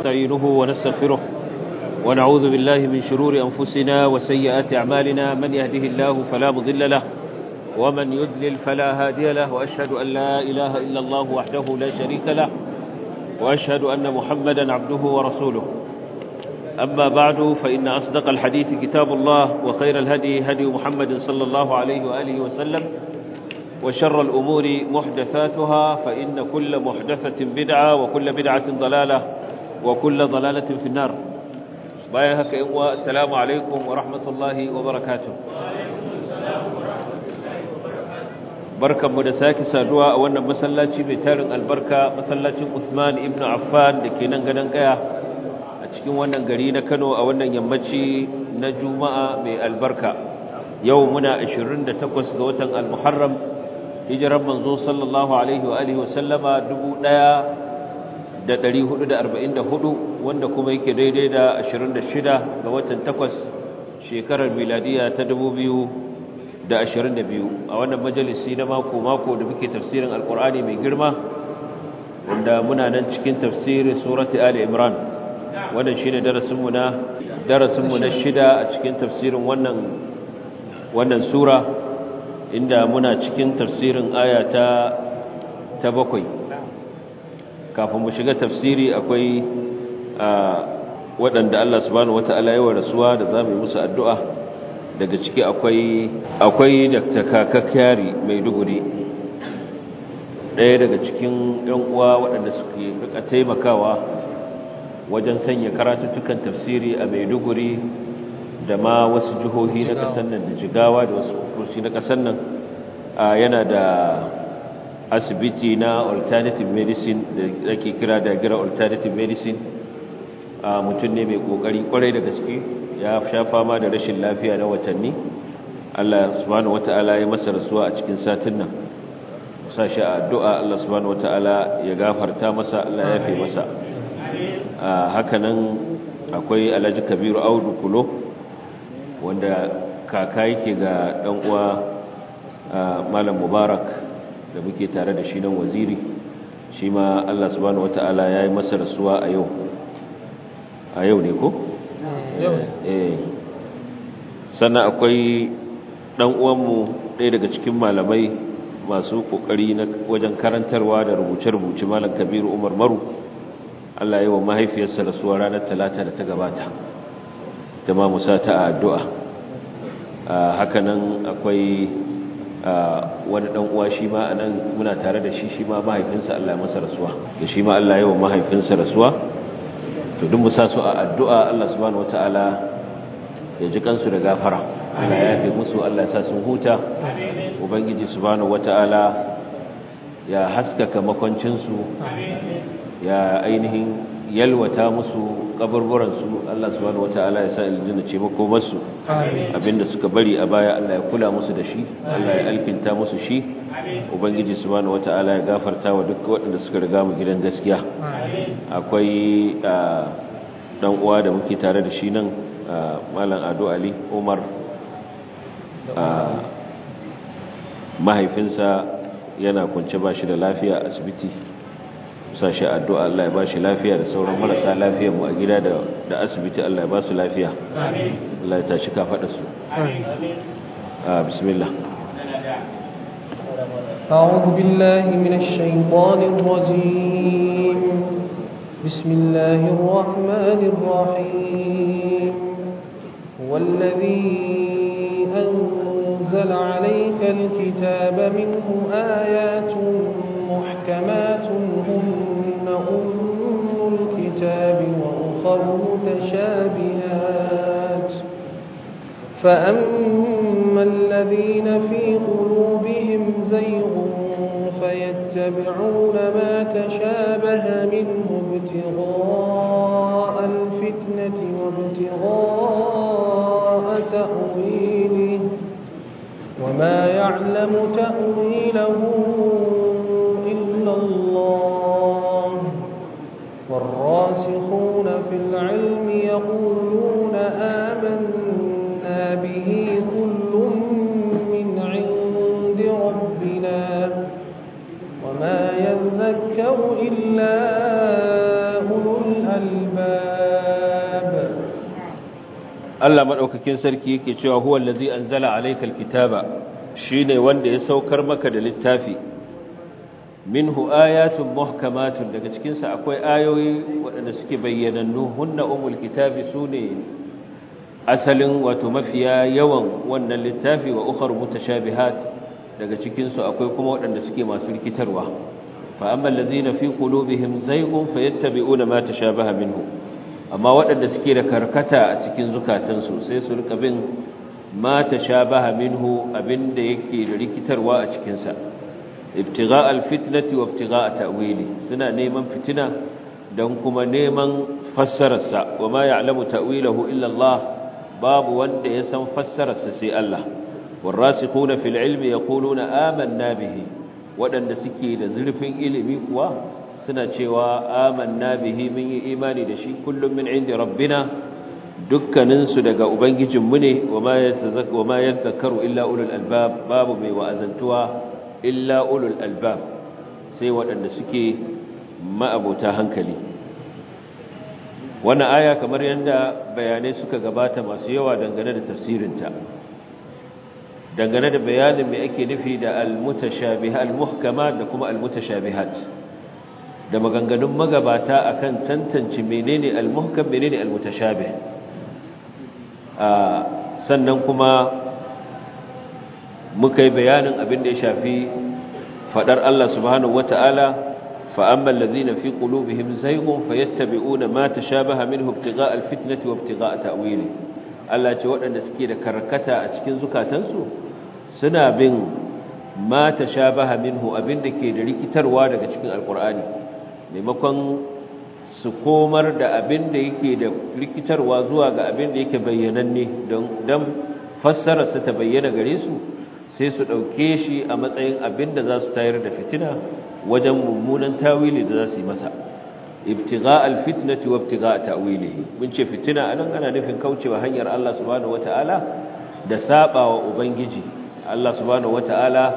ونستعينه ونستغفره ونعوذ بالله من شرور أنفسنا وسيئات أعمالنا من يهده الله فلا مضل له ومن يدلل فلا هادي له وأشهد أن لا إله إلا الله وحده لا شريك له وأشهد أن محمدا عبده ورسوله أما بعد فإن أصدق الحديث كتاب الله وخير الهدي هدي محمد صلى الله عليه وآله وسلم وشر الأمور محدثاتها فإن كل محدثة بدعة وكل بدعة ضلالة وكل ضلالة في النار بايهك السلام عليكم ورحمة الله وبركاته barkan mu da sake saduwa a wannan masallaci mai tarin albarka masallacin Usman ibn Affan da ke nan ganin kaya a cikin wannan gari na Kano a wannan yammaci na Juma'a mai albarka yau muna 28 ga watan Al-Muharram hijiran manzo sallallahu alaihi wa alihi wa sallama 1444 wanda kuma yake daidai da 26 ga watan 8 shekarar miladiya ta 2022 a wannan majalisi na mako mako da muke tafsirin alkur'ani mai girma wanda muna nan cikin tafsirin surati ali imran wannan shine darasin mu na darasin mu na shida a cikin tafsirin wannan wannan sura inda muna cikin tafsirin aya ta ta bakwai kafin mu shiga tafsiri akwai waɗanda Allah subhanahu wata'ala ya rasuwa da zamu yi musu addu'a daga ciki akwai akwai Dr. Kakakiyari Maiduguri ɗaya daga cikin ƴan uwa waɗanda suke rika taimakawa wajen sanya karatuttukan tafsiri a Maiduguri da ma wasu jihohi na ƙasar nan da jigawa da wasu kursi na ƙasar nan yana da asibiti na alternative medicine da ake kira da gira alternative medicine mutum ne mai ƙoƙari ƙwarai da gaske ya sha fama da rashin lafiya na watanni Allah subhanahu wata'ala ya masa rasuwa a cikin satin nan sa shi a addu'a Allah subhanahu wata'ala ya gafarta masa Allah ya fi masa hakanan akwai Alhaji Kabiru Audu Kulo wanda kaka yake ga dan uwa malam mubarak da muke tare da shi nan waziri shi ma Allah subhanahu wataala yayi masa rasuwa a yau a yau ne ko eh sannan akwai dan uwanmu ɗaya daga cikin malamai masu kokari na wajen karantarwa da rubuce-rubuce malam kabiru umar maru Allah ya yi wa mahaifiyarsa rasuwa ranar talata da ta gabata da ma musa ta addu'a hakanan akwai wani dan uwa shi ma anan muna tare da shi shi ma mahaifinsa Allah ya masa rasuwa da shi ma Allah ya wa mahaifinsa rasuwa to duk musa su a addu'a Allah subhanahu wataala ya ji kansu da gafara Allah ya yafe musu Allah ya sa sun huta ubangiji subhanahu wataala ya haskaka makwancinsu ya ainihin yalwata musu kaburburansu Allah subhanahu wataala ya sa aljanna ce makomarsu abinda suka bari a baya Allah ya kula musu da shi Allah ya alkinta musu shi ubangiji subhanahu wataala ya gafarta wa duk waɗanda suka riga mu gidan gaskiya akwai dan uwa da muke tare da shi nan malam Ado Ali Umar mahaifinsa yana kunce ba shi da lafiya a asibiti sa shi addu'a Allah ya ba shi lafiya da sauran marasa lafiya mu a gida da asibiti Allah ya ba su lafiya Allah ya tashi kafaɗa su bismillah أعوذ بالله من الشيطان الرجيم بسم الله الرحمن الرحيم هو الذي أنزل عليك الكتاب منه آيات محكمات هن أم الكتاب وأخر متشابهات فأما الذين في قلوبهم زيغ فيتبعون ما تشابه منه ابتغاء الفتنة وابتغاء تأويله وما يعلم تأويله إلا الله والراسخون في العلم يقولون آمنا به كل من عند ربنا وما يذكر إلا أولو الألباب الألباب Allah madaukakin sarki yake cewa huwa allazi anzala alaykal kitaba shine wanda ya saukar maka da littafi minhu ayatun muhkamatun daga cikin sa akwai ayoyi waɗanda suke bayyanannu hunna umul kitabi sune asalin wato mafiya yawan wannan littafi wa ukhar mutashabihat daga cikin su akwai kuma waɗanda suke masu rikitarwa fa amma allazina fi qulubihim zaygun fayattabi'una ma tashabaha minhu amma waɗanda suke da karkata a cikin zukatansu sai su rika bin ma tashabaha minhu abinda yake da rikitarwa a cikin sa ibtigha' alfitnati wa ibtigha' ta'wili suna neman fitina dan kuma neman fassararsa wa ma ya'lamu ta'wilahu illa Allah babu wanda ya san fassararsa sai Allah warasikhuna fil ilmi yaquluna amanna bihi waɗanda suke da zurfin ilimi kuwa suna cewa amanna bihi mun yi imani da shi kullum min inda rabbina dukkaninsu daga ubangijinmu ne wa ma yadhakkaru illa ulul albab babu mai wa'azantuwa illa ulul albab sai waɗanda suke ma'abota hankali wannan aya kamar yadda bayanai suka gabata masu yawa dangane da tafsirinta dangane da bayanin mai ake nufi da al-mutashabihat al-muhkamat da kuma al-mutashabihat da maganganun magabata akan tantance menene al-muhkam menene al-mutashabih sannan kuma muka yi bayanin abin da ya shafi fadar Allah subhanahu wata'ala fa ammal ladhina fi qulubihim zayghun fayattabi'una ma tashabaha minhu ibtigha'a al-fitnati wa ibtigha'a ta'wili Allah ce waɗanda suke da karkata a cikin zukatansu suna bin ma tashabaha minhu abin da ke da rikitarwa daga cikin alqur'ani maimakon su komar da abin da yake da rikitarwa zuwa ga abin da yake bayyananne don fassararsa ta bayyana gare su sai su ɗauke shi a matsayin abin da za su tayar da fitina wajen mummunan tawili da za su yi masa ibtiga alfitnati wa ibtiga ta'wilihi mun ce fitina anan ana nufin kaucewa hanyar Allah subhanahu wataala da sabawa ubangiji Allah subhanahu wataala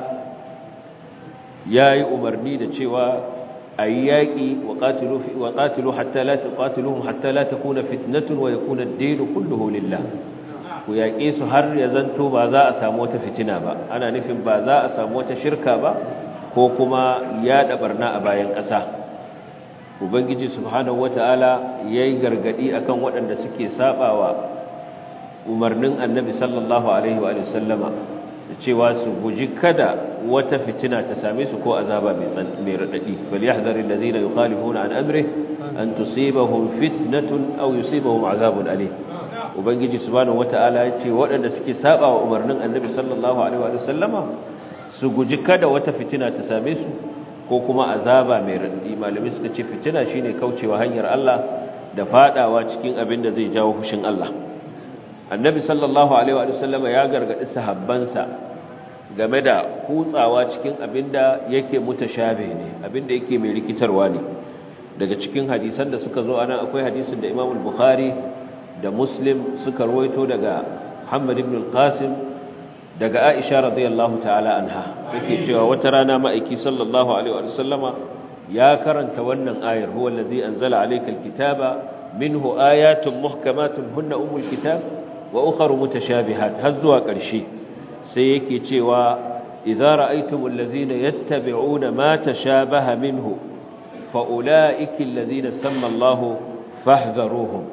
yayi umarni da cewa ayi yaki wa qatilu wa qatilu hatta la tuqatiluhum hatta la takuna fitnatun wa yakuna ad-din kulluhu lillah ku yaƙe su har ya zanto ba za a samu wata fitina ba ana nufin ba za a samu wata shirka ba ko kuma yaɗa barna a bayan ƙasa ubangiji subhanahu wata'ala yayi gargadi akan waɗanda suke sabawa umarnin annabi sallallahu alaihi wa sallama da cewa su guji kada wata fitina ta same su ko azaba mai mai radadi bal yahdharu alladhina yukhalifuna an amri an tusibahum fitnatun aw yusibahum azabun alim ubangiji subhanahu wataala ya ce waɗanda suke sabawa umarnin annabi sallallahu alaihi wa sallama su guji kada wata fitina ta same su ko kuma azaba mai radadi malami suka ce fitina shine kaucewa hanyar Allah da fadawa cikin abin da zai jawo fushin Allah annabi sallallahu alaihi wa sallama ya gargadi sahabbansa game da kutsawa cikin abin da yake mutashabe ne abin da yake mai rikitarwa ne daga cikin hadisan da suka zo anan akwai hadisin da Imam al-Bukhari da Muslim suka rawaito daga Muhammad ibn al-Qasim daga Aisha radiyallahu ta'ala anha yake cewa wata rana ma'aiki sallallahu alaihi wa sallama ya karanta wannan ayar huwa allazi anzala alayka al-kitaba minhu ayatun muhkamatun hunna ummul kitab wa ukharu mutashabihat har zuwa ƙarshe sai yake cewa idza ra'aytumul ladzina yattabi'una ma tashabaha minhu fa ulaika alladzina samma Allahu fahdharuhum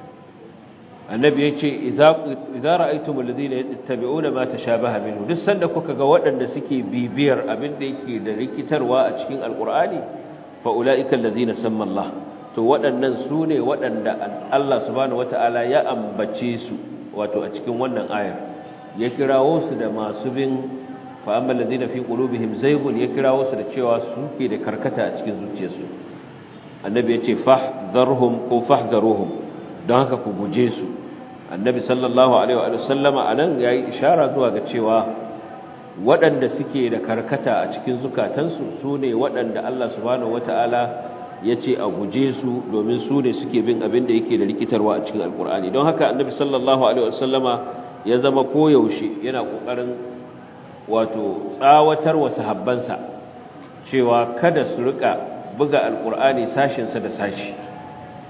annabi yace idza idza ra'aytumul ladzina yattabi'una ma tashabaha minhu duk sanda kuka ga waɗanda suke bibiyar abin da yake da rikitarwa a cikin alqur'ani fa ulaika alladzina samma Allah to waɗannan su ne waɗanda Allah subhanahu wata'ala ya ambace su wato a cikin wannan ayar ya kirawo su da masu bin fa amma allazina fi qulubihim zaygun ya kirawo su da cewa suke da karkata a cikin zuciyarsu annabi ya ce fahdharhum ko fahdharuhum don haka ku guje su annabi sallallahu alaihi wa sallama anan yayi ishara zuwa ga cewa waɗanda suke da karkata a cikin zukatansu su ne waɗanda Allah subhanahu wataala ya ce a guje su domin su ne suke bin abin da yake da rikitarwa a cikin alkur'ani don haka annabi sallallahu alaihi wasallama ya zama koyaushe yana kokarin wato tsawatar wa sahabbansa cewa kada su rika buga alkur'ani sashinsa da sashi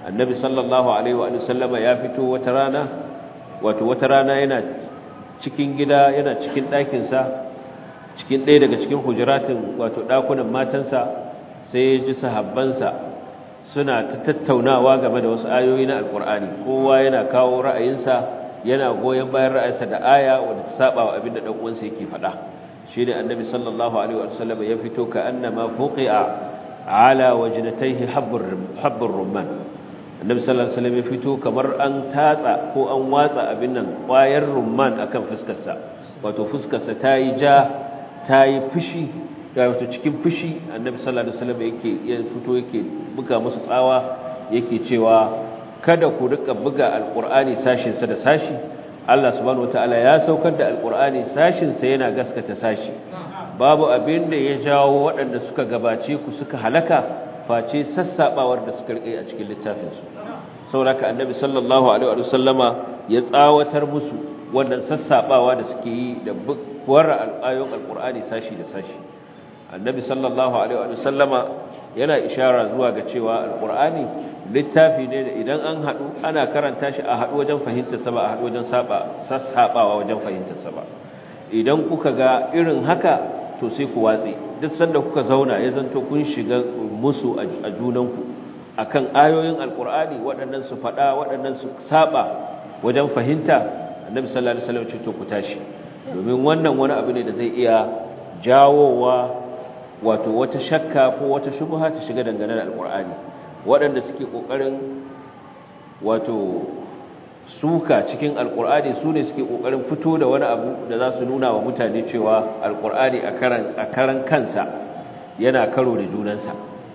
annabi sallallahu alaihi wa sallama ya fito wata rana wato wata rana yana cikin gida yana cikin ɗakinsa cikin ɗaya daga cikin hujiratin wato ɗakunan matansa sai ya ji sahabbansa suna ta tattaunawa game da wasu ayoyi na alkur'ani kowa yana kawo ra'ayinsa yana goyon bayan ra'ayinsa da aya wadda ta saba wa abin da ɗan uwansa yake faɗa shi ne annabi sallallahu alaihi wa sallam ya fito ka annama fuqi'a ala wajnatayhi habbur rumman annabi sallallahu alaihi wasallam ya fito kamar an tatsa ko an watsa abin nan ƙwayar rumman akan fuskarsa wato fuskarsa ta yi ja ta yi fushi da wato cikin fushi annabi sallallahu alaihi wasallam yake ya fito yake buga musu tsawa yake cewa kada ku rika buga alqur'ani sashin sa da sashi Allah subhanahu wataala ya saukar da alqur'ani sashin sa yana gaskata sashi babu abin da ya jawo waɗanda suka gabace ku suka halaka face sassabawar da suka rike a cikin littafin su sauraka annabi sallallahu alaihi wa sallama ya tsawatar musu wannan sassabawa da suke yi da bukwar ayoyin alqur'ani sashi da sashi annabi sallallahu alaihi wa sallama yana ishara zuwa ga cewa alqur'ani littafi ne da idan an hadu ana karanta shi a hadu wajen fahimtar sa ba a hadu wajen saba sassabawa wajen fahimtar sa ba idan kuka ga irin haka to sai ku watsi duk sanda kuka zauna ya zanto kun shiga musu a junanku akan ayoyin alqur'ani waɗannan su fada waɗannan su saba wajen fahimta annabi sallallahu alaihi wasallam ce to ku tashi domin wannan wani abu ne da zai iya jawowa wato wata shakka ko wata shubha ta shiga dangane da alkur'ani waɗanda suke ƙoƙarin wato suka cikin alkur'ani su ne suke ƙoƙarin fito da wani abu da za su nuna wa mutane cewa alkur'ani a karan kansa yana karo da junansa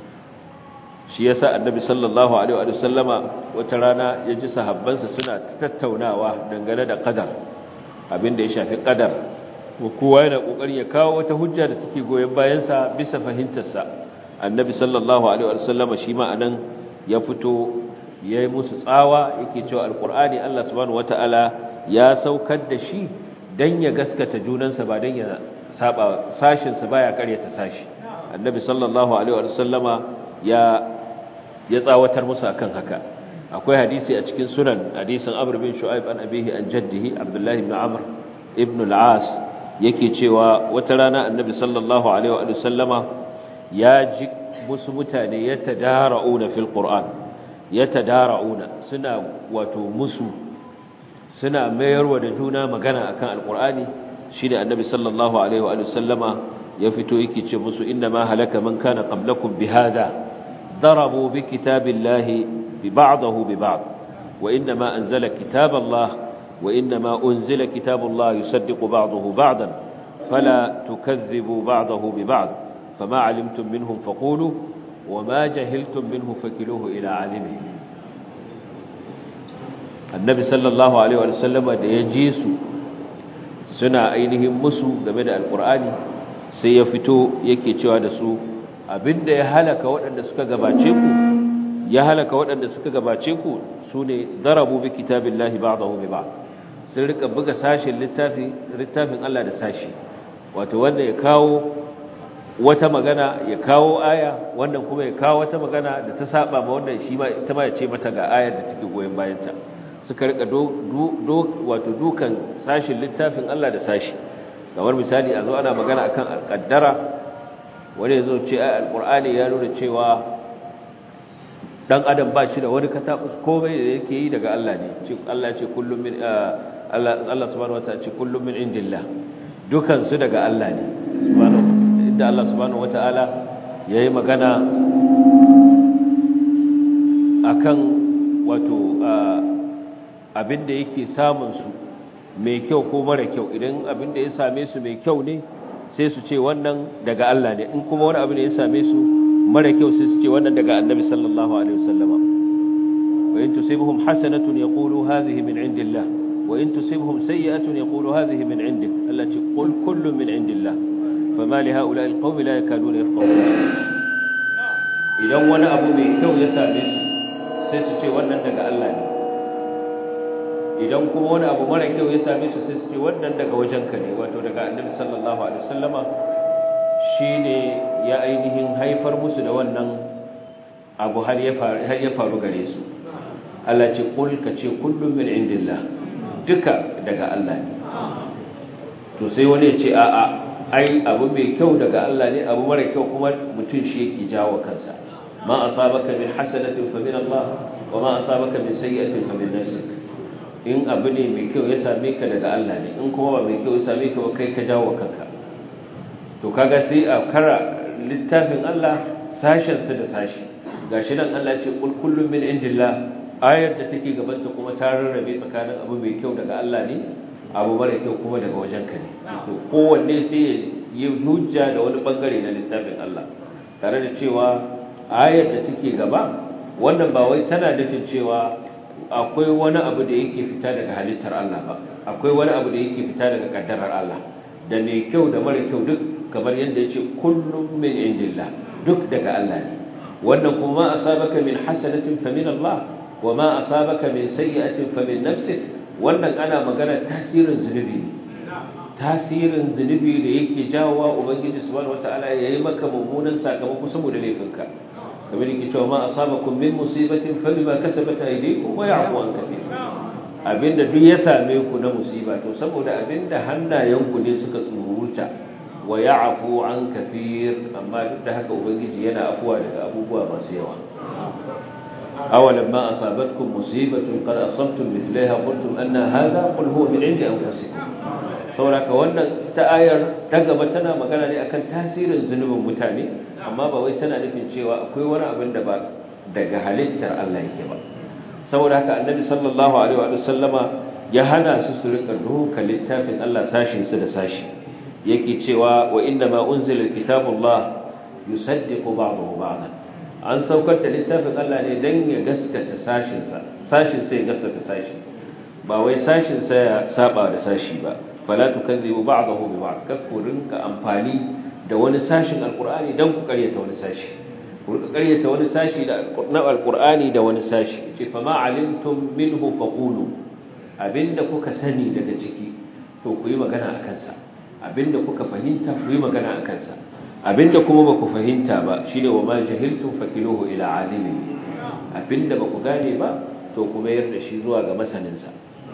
shi yasa annabi sallallahu alaihi wa sallama wata rana ya ji sahabbansa suna tattaunawa dangane da qadar abin da ya shafi qadar kowa yana kokarin ya kawo wata hujja da take goyen bayansa bisa fahimtarsa annabi sallallahu alaihi wa sallama shi ma anan ya fito yayi musu tsawa yake cewa alqur'ani Allah subhanahu wataala ya saukar da shi dan ya gaskata junansa ba dan ya saba sashin sa baya karyata sashi annabi sallallahu alaihi wa sallama ya ya tsawatar musu akan haka akwai hadisi a cikin sunan hadisin Amr bin Shu'aib an abihi an jaddihi Abdullah ibn Amr ibn al-As yake cewa wata rana Annabi sallallahu alaihi wa sallama ya ji musu mutane yatadara'una fil Qur'an yatadara'una suna wato musu suna mayarwa da juna magana akan al-Qur'ani shine Annabi sallallahu alaihi wa sallama ya fito yake ce musu inna ma halaka man kana qablakum bihadha ضربوا بكتاب الله ببعضه ببعض وإنما أنزل كتاب الله وإنما أنزل كتاب الله يصدق بعضه بعضا فلا تكذبوا بعضه ببعض فما علمتم منهم فقولوا وما جهلتم منه فكلوه إلى عالمه النبي صلى الله عليه وسلم يجيس سنة أينهم مسو قبل القرآن سيفتو يكي تشوى abinda ya halaka waɗanda suka gabace ku ya halaka waɗanda suka gabace ku sune darabu bi kitabillahi ba'dahu bi ba'd sun rika buga sashin littafin littafin Allah da sashi wato wanda ya kawo wata magana ya kawo aya wannan kuma ya kawo wata magana da ta saba ma wannan shi ma ita ma ya ce mata ga ayar da take goyen bayanta suka rika do, do, wato dukan sashin littafin Allah da sashi kamar misali a zo ana magana akan alƙaddara wani zo ce ai alqur'ani ya nuna cewa dan adam ba shi da wani katabus komai da yake yi daga Allah ne ce Allah ce kullum min Allah Allah subhanahu wataala ce kullum min indillah dukan su daga Allah ne subhanahu inda Allah subhanahu wataala yayi magana akan wato abinda yake samun su mai kyau ko mara kyau idan abinda ya same su mai kyau ne sai su ce wannan daga Allah ne in kuma wani abu ne ya same su mara kyau sai su ce wannan daga annabi sallallahu alaihi wasallama wa in tusibhum hasanatun yaqulu hadhihi min indillah wa in tusibhum sayyi'atun yaqulu hadhihi min indik allati qul kullu min indillah fama li ha'ula'i alqawmi la yakaduna yafqahun idan wani abu mai kyau ya same su sai su ce wannan daga Allah ne idan kuma wani abu mara kyau ya same su sai su ce wannan daga wajenka ne wato daga annabi sallallahu alaihi wasallama shine ya ainihin haifar musu da wannan abu har ya faru har ya faru gare su Allah ce kul ka ce kullum min indillah duka daga Allah ne to sai wani ya ce a'a ai abu mai kyau daga Allah ne abu mara kyau kuma mutum shi yake jawo kansa ma asabaka min hasanatin fa min Allah wa ma asabaka min sayyi'atin fa min nafsik in abu ne mai kyau ya same ka daga Allah ne in kuma ba mai kyau ya same ka ba kai ka jawo kanka to kaga sai a kara littafin Allah sashen su da sashi gashi nan Allah ce kul kullum min indillah ayar da take gabanta kuma ta rarrabe tsakanin abu mai kyau daga Allah ne abu mara kyau kuma daga wajen ka ne to kowanne sai ya hujja da wani bangare na littafin Allah tare da cewa ayar da take gaba wannan ba wai tana nufin cewa akwai wani abu da yake fita daga halittar Allah ba akwai wani abu da yake fita daga kaddarar Allah da mai kyau da mara kyau duk kamar yadda yace kullum min indillah duk daga Allah ne wannan kuma asabaka min hasanatin fa min Allah wa ma asabaka min sayyi'atin fa min nafsik wannan ana magana tasirin zunubi ne tasirin zunubi da yake jawowa ubangiji subhanahu wataala yayi maka mummunan sakamako saboda laifinka kamar yake cewa ma asabakum min musibatin fa bima kasabat aydikum wa ya'fu an kathir abinda duk ya same ku na musiba to saboda abinda hannayenku ne suka tsuruta wa ya'fu an kathir amma duk da haka ubangiji yana afuwa daga abubuwa masu yawa awalan ma asabatkum musibatun qad asabtum mithlaha qultum anna hadha qul huwa min indi anfusikum sauraka wannan ta ayar ta gaba tana magana ne akan tasirin zunubin mutane amma ba wai tana nufin cewa akwai wani abin da ba daga halittar Allah yake ba saboda haka annabi sallallahu alaihi wa sallama ya hana su su rika doka littafin Allah sashin su da sashi yake cewa wa inna ma unzila kitabullah yusaddiqu ba'dahu ba'dan an saukar da littafin Allah ne dan ya gaskata sashin sa sashin sai ya gaskata sashi ba wai sashin sa ya saba da sashi ba fala tukazzibu ba'dahu bi ba'd kakkurin ka amfani da wani sashin alqur'ani dan ku karyata wani sashi ku karyata wani sashi da na alqur'ani da wani sashi ce fa ma alimtum minhu faqulu abinda kuka sani daga ciki to ku yi magana akan sa abinda kuka fahimta ku yi magana akan sa abinda kuma ba ku fahimta ba shine wa ma jahiltum fakiluhu ila alimi abinda ba ku gane ba to ku mayar da shi zuwa ga masaninsa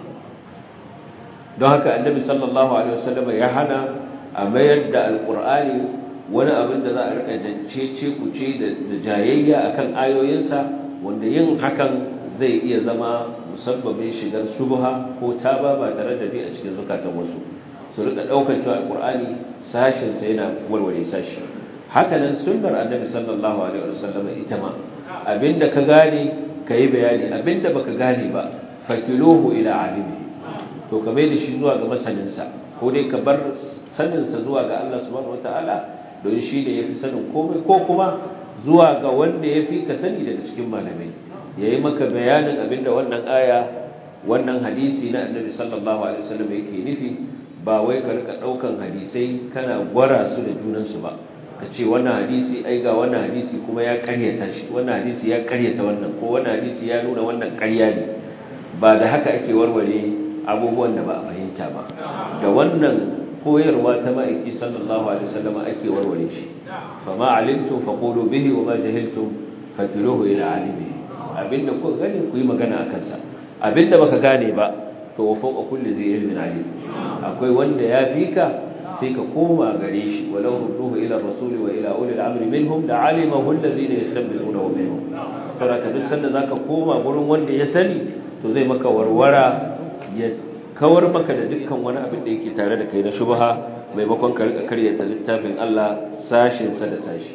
don haka annabi sallallahu alaihi wasallam ya hana a mayar da alqur'ani wani abin da za a rika jancece kuce da jayayya akan ayoyinsa wanda yin hakan zai iya zama musabbabin shigar shubha ko taba ba tare da bi a cikin zukatan wasu su rika daukar cewa alqur'ani sashin sa yana warware sashi haka nan sunnar annabi sallallahu alaihi wasallam ita ma abinda ka gane kai bayani abinda baka gane ba fakiluhu ila alimi to ka bai da shi zuwa ga masaninsa ko dai ka bar saninsa zuwa ga Allah subhanahu wataala don shi ne yafi sanin komai ko kuma zuwa ga wanda yafi ka sani daga cikin malamai yayi maka bayanin abinda wannan aya wannan hadisi na Annabi sallallahu alaihi wasallam yake nufi ba wai ka rika daukan hadisai kana gwara su da junan su ba ka ce wannan hadisi ai ga wannan hadisi kuma ya karyata shi wannan hadisi ya karyata wannan ko wannan hadisi ya nuna wannan karya ne ba da haka ake warware abubuwan da ba a fahimta ba da wannan koyarwa ta ma'aiki sallallahu alaihi wasallam ake warware shi fa ma alimtum faqulu bihi wa ma jahiltum fakiruhu ila alimi abinda kuka gane ku yi magana akan sa abinda baka gane ba to wa fawqa kulli zai ilmin alim akwai wanda ya fika sai ka koma gare shi walau rudduhu ila rasul wa ila ulil amri minhum la alimahu alladhina yastanbitunahu minhum saboda duk sanda zaka koma gurin wanda ya sani to zai maka warwara ya kawar maka da dukkan wani abin da yake tare da kai na shubha maimakon ka rika karyata littafin Allah sashin sa da sashi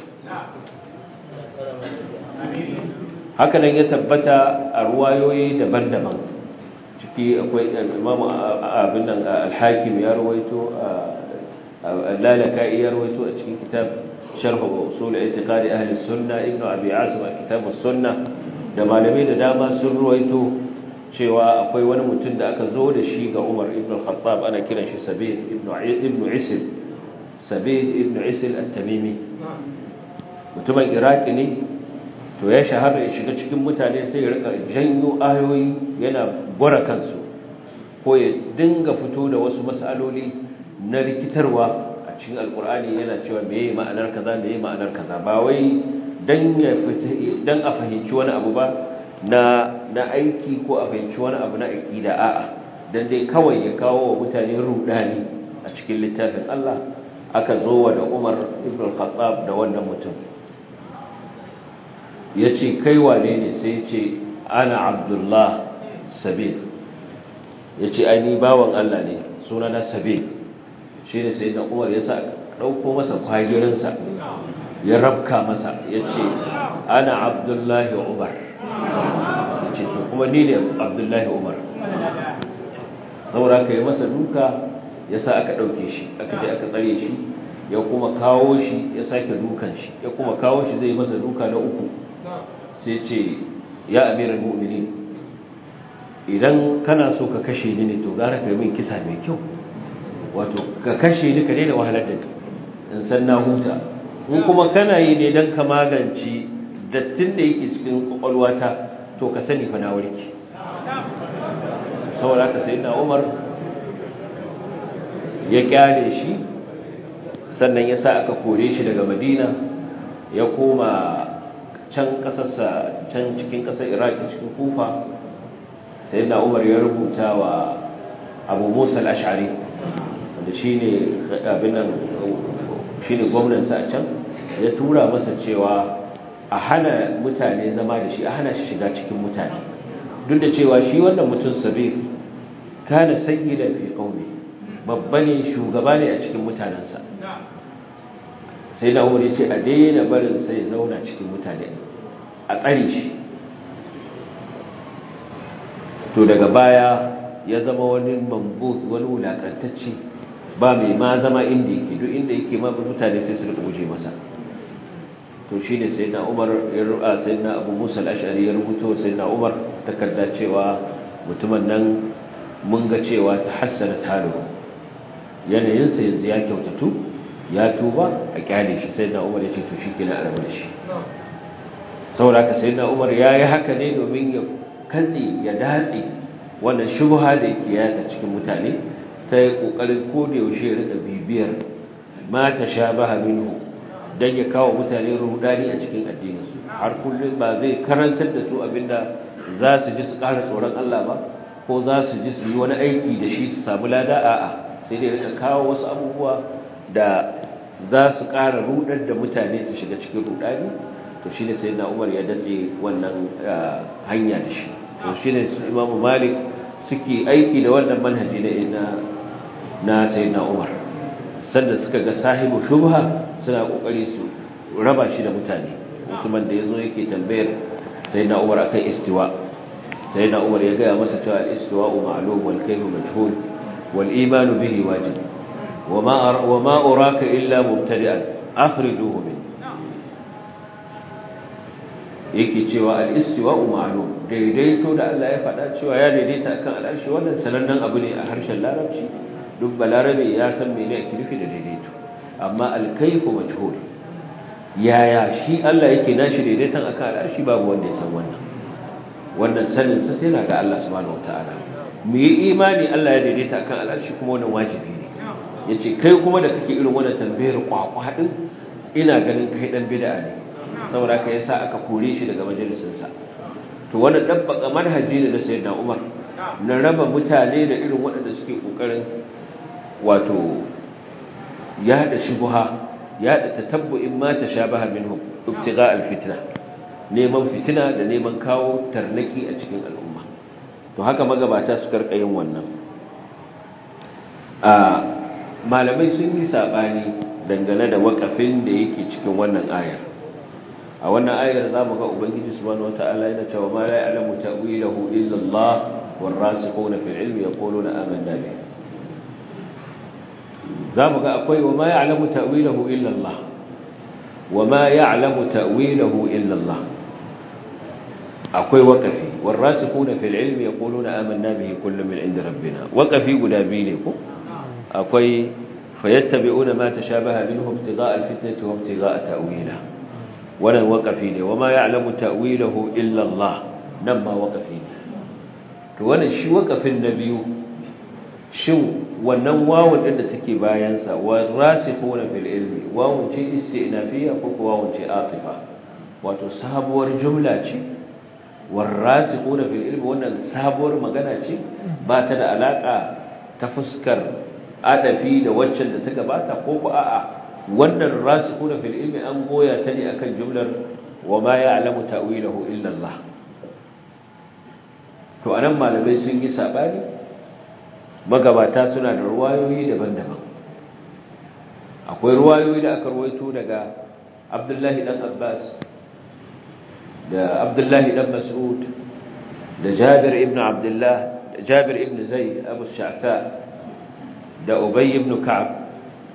haka nan ya tabbata a ruwayoyi daban-daban ciki akwai Imam abin nan al-Hakim ya rawaito al-Lalaka'i ya rawaito a cikin kitab sharh usul i'tiqadi ahli sunna ibn Abi Asim a kitab as-sunnah da malamai da dama sun ruwaito cewa akwai wani mutum da aka zo da shi ga Umar ibn al-Khattab ana kiran shi Sabid ibn ibn Isil Sabid ibn Isil at-Tamimi mutumin Iraki ne to ya shahara ya shiga cikin mutane sai ya rika janyo ayoyi yana gwara kansu ko ya dinga fito da wasu mas'aloli na rikitarwa a cikin alkur'ani yana cewa meye ma'anar kaza meye ma'anar kaza ba wai dan ya fita dan a fahimci wani abu ba na na aiki ko a fahimci wani abu na aƙida a'a dan dai kawai ya kawo wa mutane rudani a cikin littafin Allah aka zo wa da Umar ibn al-Khattab da wannan mutum yace kai wane ne sai yace ana Abdullah Sabil yace ai ni bawan Allah ne sunana Sabil shine sai da Umar ya sa dauko masa fagirin sa ya rabka masa yace ana Abdullah Umar yace to kuma ni ne Abdullah Umar saboda ka yi masa duka ya sa aka ɗauke shi aka je aka tsare shi ya kuma kawo shi ya sake dukan shi ya kuma kawo shi zai masa duka na uku sai ce ya amiral mu'mini idan kana so ka kashe ni ne to gara ka yi min kisa mai kyau wato ka kashe ni ka daina wahalar da in san na huta in kuma kana yi ne don ka magance dattin da yake cikin kwakwalwata to ka sani fa na warke saboda haka sai na umar ya kyale shi sannan ya sa aka kore shi daga madina ya koma can kasarsa can cikin kasar iraki cikin kufa sai na umar ya rubuta wa abu musa al'ashari wanda shi ne gwamnansa a can ya tura masa cewa a hana mutane zama da shi a hana shi shiga cikin mutane duk da cewa shi wannan mutum sabir kana sayyidan fi qaumi babba ne shugaba ne a cikin mutanensa sai da umar ce a daina barin sai zauna cikin mutane a tsare shi to daga baya ya zama wani mambus wani wulakantacce ba mai ma zama inda yake duk inda yake ma mutane sai su guje masa to shi ne sai na umar ya ru'a sai na abu musa al'ashari ya rubuto sai na umar takarda cewa mutumin nan mun ga cewa ta hassana talo yanayinsa yanzu ya kyautatu ya tuba a kyale shi sai na umar ya ce to shi ke na arabu da shi saboda haka sai na umar ya yi haka ne domin ya katse ya datse wannan shubha da yake yata cikin mutane ta yi ƙoƙarin koda yaushe ya rika bibiyar ma ta sha baha minhu don ya kawo mutane rudani a cikin addininsu har kullum ba zai karantar da su abinda za su ji su ƙara tsoron Allah ba ko za su ji su yi wani aiki da shi su samu lada a'a sai dai rika kawo wasu abubuwa da za su ƙara rudar da mutane su shiga cikin rudani to shi ne sai na umar ya datse wannan hanya da shi to shi ne imamu malik suke aiki da wannan manhaji na na sai na umar sanda suka ga sahibu shubha suna kokari su raba shi da mutane mutumin da yazo yake tambayar sai na umar akan istiwa sai na umar ya gaya masa cewa al-istiwa ma'lum wal kayf majhul wal iman bihi wajib wama wama uraka illa mubtadi'an afriduhu min yake cewa al-istiwa ma'lum daidaito da Allah ya faɗa cewa ya daidaita akan al'arshi wannan sanannen abu ne a harshen larabci duk balarabe ya san mene ake nufi da daidaito amma alkaifu majhul yaya shi Allah yake nashi daidaitan akan al'arshi babu wanda ya san wannan wannan sanin sa sai ga Allah subhanahu wataala mu yi imani Allah ya daidaita akan al'arshi kuma wannan wajibi ne yace kai kuma da kake irin wannan tambayar kwakwa din ina ganin kai dan bid'a ne saboda ka yasa aka kore shi daga majalisin sa to wannan dabbaka manhaji ne da sayyidina Umar na raba mutane da irin waɗanda suke kokarin wato yada shubha yada tatabbu'in ma tashabaha minhum ibtigha alfitna neman fitina da neman kawo tarnaki a cikin al'umma to haka magabata su karka yin wannan a malamai sun yi sabani dangane da wakafin da yake cikin wannan ayar a wannan ayar zamu ga ubangiji subhanahu wataala yana cewa ma la ya'lamu ta'wilahu illa Allah والراسخون في العلم يقولون آمنا به za mu ga akwai wa ma ya'lamu ta'wilahu illa Allah wa ma ya'lamu ta'wilahu illa Allah akwai waqafi warasikuna fil ilmi yaquluna amanna bihi kullun min inda rabbina waqafi guda biyu ne ko akwai fayattabi'una ma tashabaha minhu ibtigha'a alfitnati wa ibtigha'a ta'wila wannan waqafi ne wa ma ya'lamu ta'wilahu illa Allah nan ma waqafi ne to wannan shi waqafin na biyu shin wannan wawun din da take bayansa wa rasikhuna fil ilmi wawun ce istinafiya ko ko wawun ce atifa wato sabuwar jumla ce warasikhuna fil ilmi wannan sabuwar magana ce ba ta da alaka ta fuskar adafi da waccan da ta gabata ko ku a'a wannan rasikhuna fil ilmi an goya ta ne akan jumlar wa ma ya'lamu ta'wilahu illa Allah to anan malamai sun yi sabani magabata suna da ruwayoyi daban-daban akwai ruwayoyi da aka ruwaito daga Abdullahi dan Abbas da Abdullahi dan Mas'ud da Jabir ibn Abdullah da Jabir ibn Zayd Abu Sha'ta da Ubay ibn Ka'ab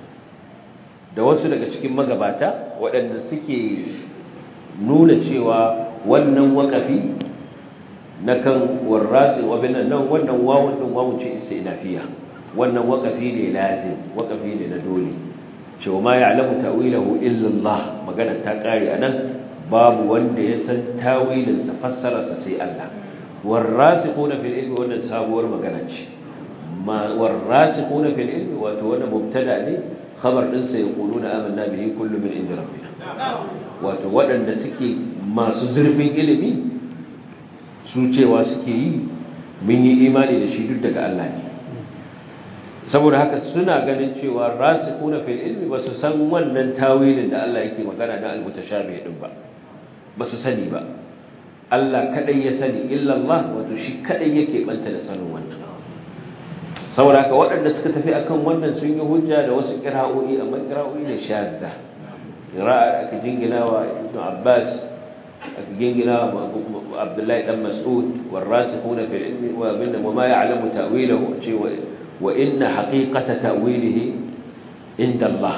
da wasu daga cikin magabata waɗanda suke nuna cewa wannan waƙafi na kan warrasi wabin nan wannan wawun din wawun ce istinafiya wannan waƙafi ne lazim waƙafi ne na dole cewa ma ya'lamu ta'wilahu illa Allah magana ta kare anan babu wanda ya san tawilin sa fassara sa sai Allah warrasikhuna fil ilmi wannan sabuwar magana ce ma warrasikhuna fil ilmi wato wannan mubtada ne khabar din sa yaquluna amanna bihi kullu min inda rabbina wato waɗanda suke masu zurfin ilimi su cewa suke yi mun yi imani da shi duk daga Allah ne saboda haka suna ganin cewa rasikuna fil ilmi ba su san wannan tawilin da Allah yake magana na al-mutashabih din ba ba su sani ba Allah kadai ya sani illa Allah wato shi kadai yake banta da sanin wannan saboda haka waɗanda suka tafi akan wannan sun yi hujja da wasu qira'o'i amma qira'o'i ne shadda qira'a aka jingina wa Ibn Abbas aka jingina wa Abdullahi dan Mas'ud warasikhuna fil ilmi wa bin wa ma ya'lamu ta'wilahu cewa وإن حقيقة تأويله عند الله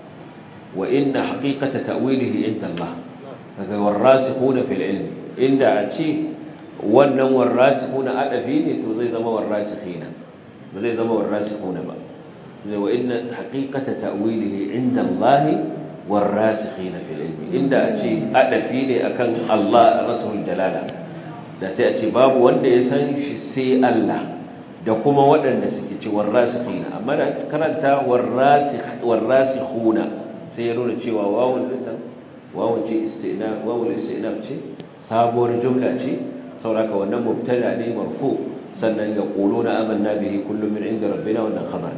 وإن حقيقة تأويله عند الله والراسخون في العلم إن أتي wannan warrasikuna adafi ne to zai zama warrasikina ba zai zama warrasikuna ba zai wa inna haqiqata ta'wilihi inda Allah warrasikina fil ilmi inda a ce adafi ne akan Allah rasul jalala da sai a ce babu wanda ya san shi sai Allah da kuma waɗanda suke ce warrasikhina amma da karanta warrasikhuna sai ya nuna cewa wawun din nan wawun ce istinaf wawul istinaf ce sabuwar jumla ce sauraka wannan mubtada ne marfu sannan ya quluna amanna bihi kullu min inda rabbina wannan khabar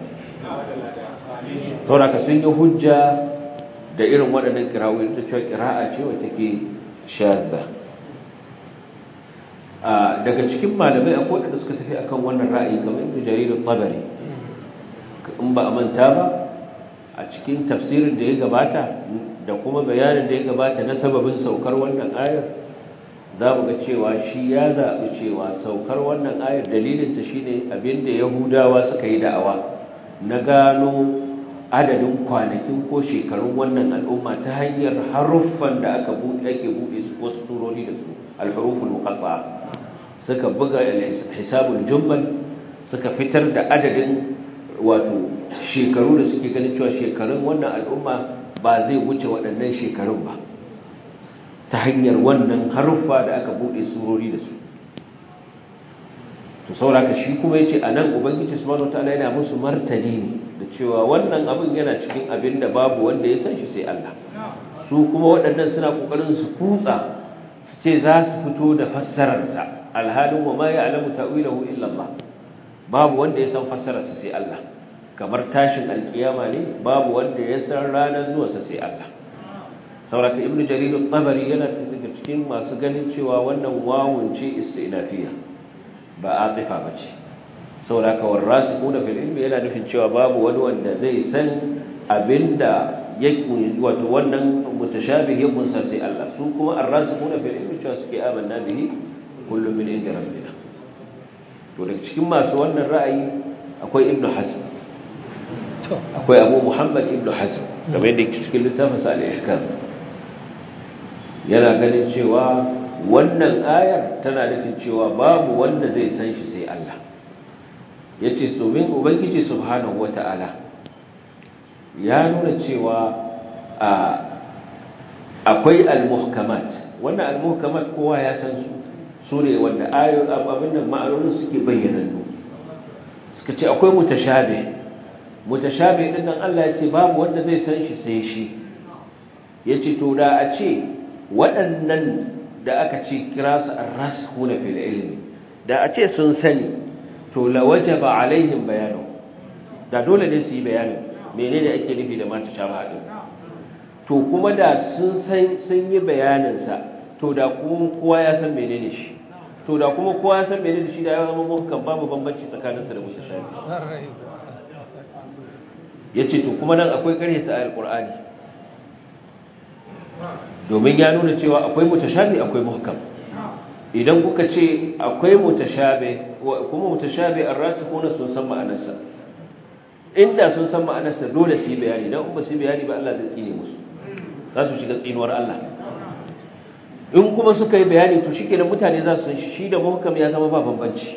ne sauraka sun yi hujja da irin waɗannan kirawoyi ta cewa kira'a ce wacce ke shadda daga cikin malamai akwai wadanda suka tafi akan wannan ra'ayi kamar ibnu jarir al-tabari in ba a manta ba a cikin tafsirin da ya gabata da kuma bayanin da ya gabata na sababin saukar wannan ayar za mu ga cewa shi ya zaɓi cewa saukar wannan ayar dalilinta shine abinda yahudawa suka yi da'awa na gano adadin kwanakin ko shekarun wannan al'umma ta hanyar haruffan da aka buɗe ake buɗe su ko surori da su al-huruful muqatta'a suka buga hisabul jummal suka fitar da adadin wato shekaru da suke ganin cewa shekarun wannan al'umma ba zai wuce waɗannan shekarun ba ta hanyar wannan haruffa da aka buɗe surori da su to sauraka shi kuma yace anan ubangiji subhanahu wataala yana musu martani ne da cewa wannan abin yana cikin abin da babu wanda ya san shi sai Allah su kuma waɗannan suna kokarin su kutsa su ce za su fito da fassararsa alhalin wa ma ya'lamu ta'wilahu illa Allah babu wanda ya san fassararsa sai Allah kamar tashin alkiyama ne babu wanda ya san ranar zuwa sa sai Allah sauraka ibnu jarir at-tabari yana daga cikin masu ganin cewa wannan wawun ce istinafiya ba atifa bace sauraka warasikuna fil ilmi yana nufin cewa babu wani wanda zai san abinda yake wato wannan mutashabih ya kunsa sai Allah su kuma arrasikuna fil ilmi cewa suke amanna bihi kullum min inda rabbina to daga cikin masu wannan ra'ayi akwai ibnu hazm akwai abu muhammad ibnu hazm kamar yadda yake cikin littafin sa al-ihkam yana ganin cewa wannan ayar tana nufin cewa babu wanda zai san shi sai Allah yace domin ubangiji subhanahu wata'ala ya nuna cewa a akwai al-muhkamat wannan al-muhkamat kowa ya san su su ne wanda ayoyin abin nan ma'anonin suke bayyanannu suka ce akwai mutashabe mutashabe din nan Allah ya ce babu wanda zai san shi sai shi yace to da a ce waɗannan da aka ce kira su ar-rasikhuna fil ilmi da a ce sun sani to la wajaba alaihim bayanu da dole ne su yi bayanin menene ake nufi da mata shaba din to kuma da sun san sun yi bayanin sa to da kuma kowa ya san menene shi to da kuma kowa ya san menene shi da ya zama muhkam babu bambanci tsakaninsa da mutashabi yace to kuma nan akwai kare sa alqur'ani domin ya nuna cewa akwai mutashabi akwai muhkam idan kuka ce akwai mutashabi kuma mutashabi ar-rasikhuna sun san ma'anarsa inda sun san ma'anarsa dole su yi bayani dan ba su yi bayani ba Allah zai tsine musu za su shiga tsinuwar Allah in kuma suka yi bayani to shikenan mutane za su san shi shi da muhkam ya zama ba bambanci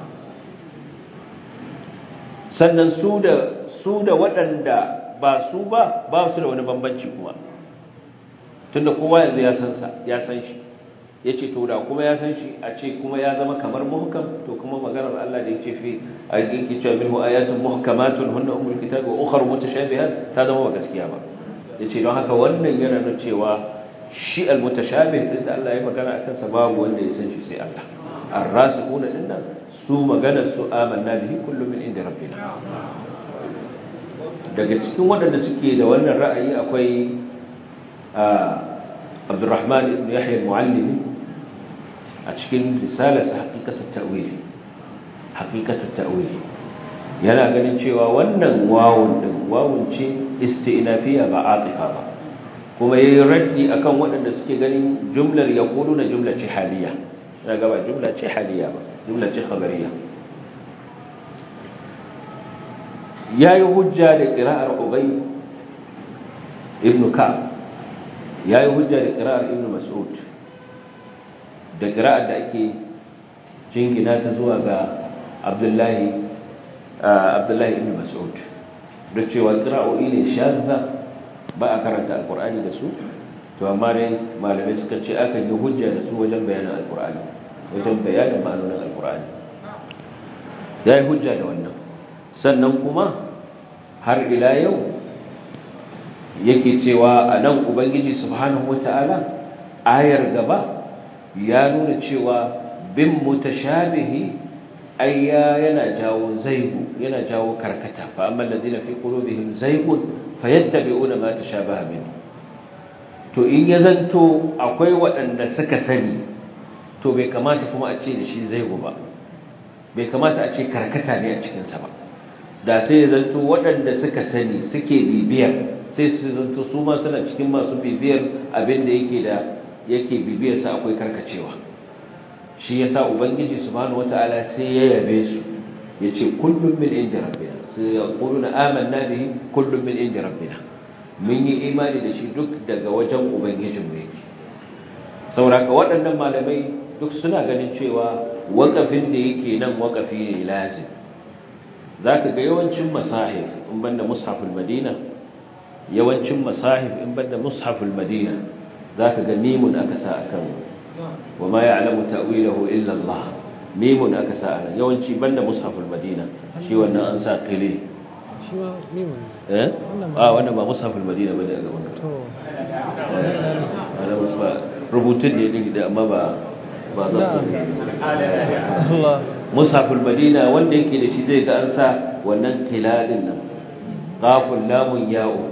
sannan su da su da waɗanda ba su ba ba su da wani bambanci kuma tunda kowa yanzu ya san sa ya san shi yace to da kuma ya san shi a ce kuma ya zama kamar muhkam to kuma maganar Allah da yake fi yake cewa minhu ayatun muhkamatun hunna umul kitab wa ukhra mutashabihat ta zama ba gaskiya ba yace don haka wannan yana nuna cewa shi almutashabih din da Allah ya magana akan sa babu wanda ya san shi sai Allah ar-rasikhuna dinnan su maganar su amanna bihi kullu min inda rabbina daga cikin waɗanda suke da wannan ra'ayi akwai Abdurrahman ibn Yahya al-Muallimi a cikin risalarsa haqiqatut ta'wil haqiqatut ta'wil yana ganin cewa wannan wawun din wawun ce isti'nafiya ba atifa ba kuma yayi raddi akan waɗanda suke ganin jumlar yaquluna jumla ce haliya daga ba jumla ce haliya ba jumla ce khabariya yayi hujja da qira'ar ubay ibn ka'ab yayi hujja da qira'ar ibn mas'ud da qira'ar da ake jingina ta zuwa ga abdullahi abdullahi ibn mas'ud da cewa qira'o'i ne shadda ba a karanta alqur'ani da su to amma dai malamai suka ce aka yi hujja da su wajen bayanin alqur'ani wajen bayanin ma'anonin alqur'ani yayi hujja da wannan sannan kuma har ila yau yake cewa a nan ubangiji subhanahu wata'ala ayar gaba ya nuna cewa bin mutashabihi ayya yana jawo zaigu yana jawo karkata fa amma alladhina fi qulubihim zaygun fayattabi'una ma tashabaha min to in ya zanto akwai waɗanda suka sani to bai kamata kuma a ce da shi zaigu ba bai kamata a ce karkata ne a cikinsa ba da sai ya zanto waɗanda suka sani suke bibiyar sai su zanto su ma suna cikin masu bibiyar abin da yake da yake bibiyar sa akwai karkacewa shi yasa ubangiji subhanahu wataala sai ya yabe su yace kullum min inda rabbina sai ya quluna amanna bihi kullum min inda rabbina mun yi imani da shi duk daga wajen ubangijin mu yake sauraka waɗannan malamai duk suna ganin cewa waƙafin da yake nan waƙafi ne lazim zaka ga yawancin masahif in banda mushaful madina yawancin masahif in banda mushaful madina zaka ga mimun aka sa akan wa ma ya'lamu ta'wilahu illa Allah mimun aka sa anan yawanci banda mushaful madina shi wannan an sa qili shi ma mimun eh ah wannan ba mushaful madina bane a gaban ka to wannan musfa rubutun ne din da amma ba ba za Allah mushaful madina wanda yake da shi zai ga an sa wannan qila din nan qaful lamun ya'u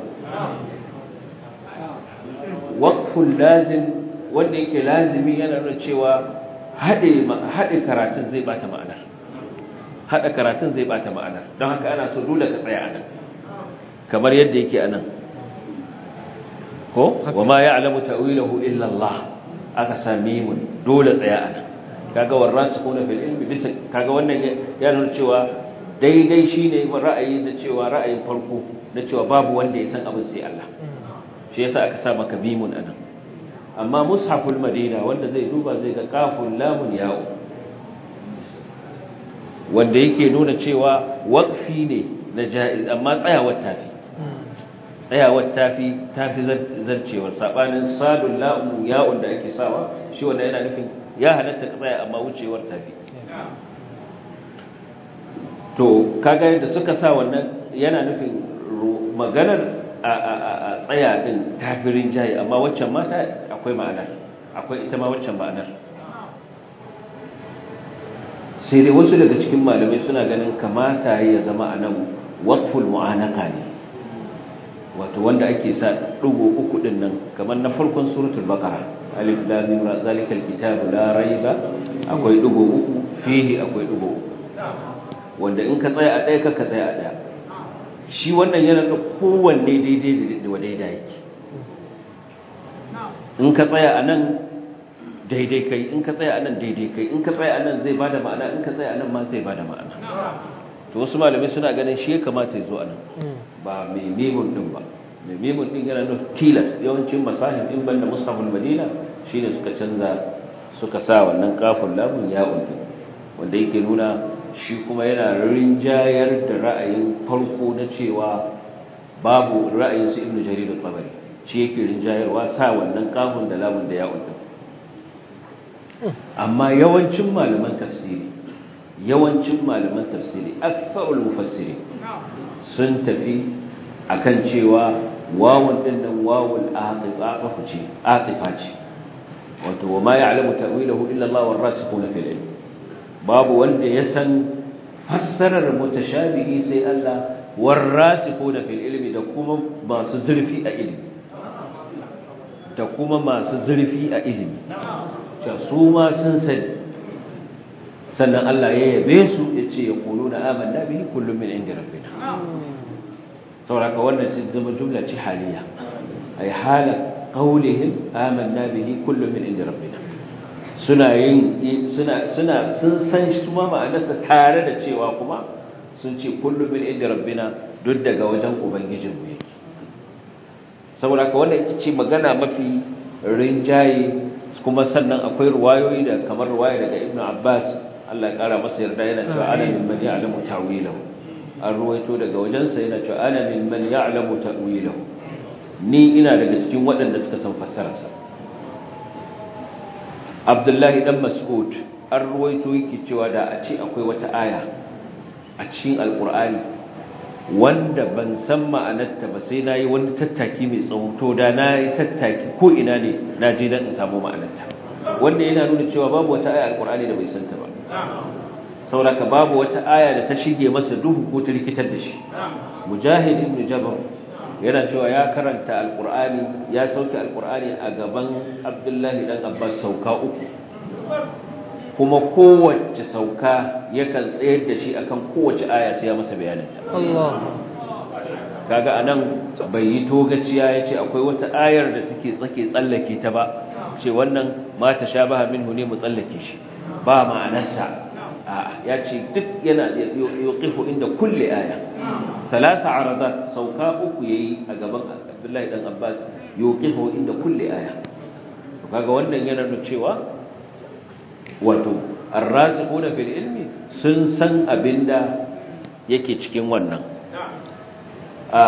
waqful lazim wanda yake lazimi yana nuna cewa hade hade karatun zai bata ma'anar hada karatun zai bata ma'anar don haka ana so dole ka tsaya anan kamar yadda yake anan ko wama ya'lamu ta'wilahu illa Allah aka sami mun dole tsaya anan kaga warasikuna fil ilmi bisa kaga wannan ya nuna cewa daidai shine ra'ayi da cewa ra'ayin farko na cewa babu wanda ya san abin sai Allah shi yasa aka sa maka mimun anan amma mushaful madina wanda zai duba zai ga kaful lamun ya'u wanda yake nuna cewa waqfi ne na jaiz amma tsayawar tafi tsayawar tafi tafi zarcewar sabanin sadul la'u ya'un da ake sawa shi wanda yana nufin ya halatta ka tsaya amma wucewar tafi to kaga yadda suka sa wannan yana nufin maganar a tsaya din tafirin jayi amma waccan mata akwai ma'ana akwai ita ma waccan ma'anar sai dai wasu daga cikin malamai suna ganin kamata ya zama a nan waqful mu'anaka ne wato wanda ake sa dugo uku din nan kamar na farkon suratul baqara alif lam mim ra zalikal kitabu la raiba akwai dugo uku fihi akwai dugo uku wanda in ka tsaya a ɗaya ka tsaya a ɗaya shi wannan yana da kowanne daidai da daidai yake in ka tsaya a nan daidai kai in ka tsaya a nan daidai kai in ka tsaya a nan zai bada ma'ana in ka tsaya a nan ma zai bada ma'ana to wasu malamai suna ganin shi ya kamata ya zo a nan ba mai memun din ba mai memun din yana nufin tilas yawancin masahin in banda mushaful madina shine suka canza suka sa wannan kafin lamun ya undi wanda yake nuna shi kuma yana rinjayar da ra'ayin farko na cewa babu ra'ayin su ibnu jarir al-tabari shi yake rinjayarwa sa wannan kafin da lamun da ya undi amma yawancin malaman tafsiri yawancin malaman tafsiri aktharul mufassiri sun tafi akan cewa wawun din nan wawul aqifa ce aqifa ce wato wa ma ya'lamu ta'wilahu illa Allah war rasikhuna fil ilm babu wanda ya san fassarar mutashabihi sai Allah war rasikhuna fil ilmi da kuma masu zurfi a ilimi da kuma masu zurfi a ilimi cewa su ma sun sani sannan Allah ya yabe su ya ce ya kulu na amanna bihi kullum min inda rabbina sauraka wannan sun zama jumla ce haliya ay hala qawlihim amanna bihi kullum min inda rabbina suna yin suna suna sun san su ma ma'anarsa tare da cewa kuma sun ce kullum min inda rabbina duk daga wajen ubangijin mu yake saboda ka wannan ita ce magana mafi rinjaye kuma sannan akwai ruwayoyi da kamar ruwaya daga ibnu abbas Allah ya kara masa yarda yana cewa ana min man ya'lamu ta'wilahu an ruwaito daga wajensa yana cewa ana min man ya'lamu ta'wilahu ni ina daga cikin waɗanda suka san fassararsa Abdullahi dan Mas'ud an ruwaito yake cewa da a ce akwai wata aya a cikin Alƙur'ani wanda ban san ma'anarta ba sai nayi wani tattaki mai tsawo to da nayi tattaki ko ina ne na je dan in samu ma'anarta wanda yana nuna cewa babu wata aya Alƙur'ani da bai santa ba sauraka babu wata aya da ta shige masa duhu ko ta rikitar da shi mujahid ibn jabr yana cewa ya karanta alqur'ani ya sauke alqur'ani a gaban abdullahi dan abbas sauka uku kuma kowace sauka yakan tsayar da shi akan kowace aya sai ya masa bayanin ta Allah kaga anan bai yi togaciya yace akwai wata ayar da take tsake tsallake ta ba ce wannan ma tashabaha minhu ne mu tsallake shi ba ma'anarsa ya ce duk yana yuqifu inda kulli aya talata aradat sauka uku yayi a gaban Abdullahi dan Abbas yuqifu inda kulli aya to kaga wannan yana nuna cewa wato ar-rasikhuna fil ilmi sun san abinda yake cikin wannan a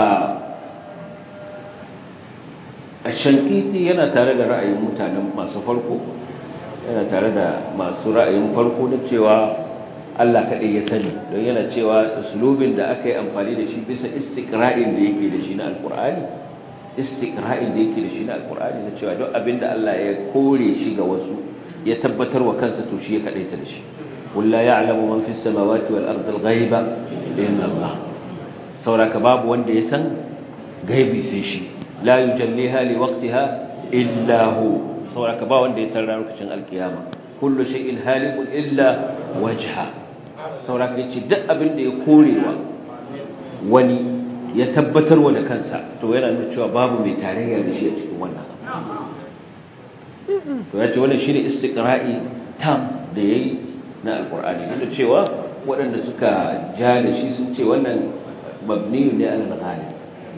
Shankiti yana tare da ra'ayin mutanen masu farko yana tare da masu ra'ayin farko na cewa Allah kaɗai ya sani don yana cewa uslubin da aka yi amfani da shi bisa istiqra'in da yake da shi na alkur'ani istiqra'in da yake da shi na alkur'ani na cewa duk abin da Allah ya kore shi ga wasu ya tabbatar wa kansa to shi ya kaɗaita da shi qul la ya'lamu man fis samawati wal ardi al-ghaiba illa Allah sauraka babu wanda ya san gaibi sai shi la yujalliha li waqtiha illa hu sauraka ba wanda ya san ranar alkiyama kullu shay'in halikun illa wajha sauraka yace duk abin da ya korewa wani ya tabbatarwa da kansa to yana nuna cewa babu mai tarayya da shi a cikin wannan to yace wannan shine istiqra'i tam da yayi na alqur'ani duk cewa waɗanda suka ja da shi sun ce wannan mabni ne ala al-ghalib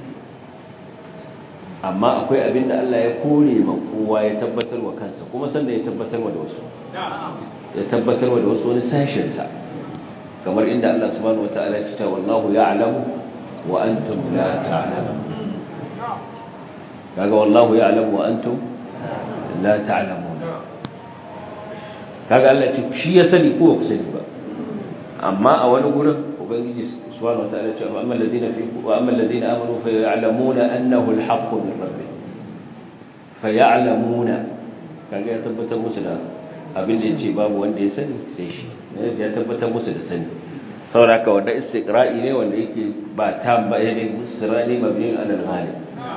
amma akwai abin da Allah ya kore ma kowa ya tabbatar wa kansa kuma sanda ya tabbatar wa da wasu ya tabbatar wa da wasu wani sashen sa kamar inda Allah subhanahu wataala ya ce wallahu ya'lamu wa antum la ta'lamun kaga wallahu ya'lamu wa antum la ta'lamun kaga Allah ya ce shi ya sani ko ba ku sani ba amma a wani gurin ubangiji سبحانه وتعالى وأما الذين في وأما الذين آمنوا فيعلمون أنه الحق من ربهم فيعلمون kaga ya tabbatar musu da abin da yace babu wanda ya sani sai shi ya tabbatar musu da sani saboda haka wanda istiqra'i ne wanda yake ba tam ba ne musrani mabni ala al-ghalib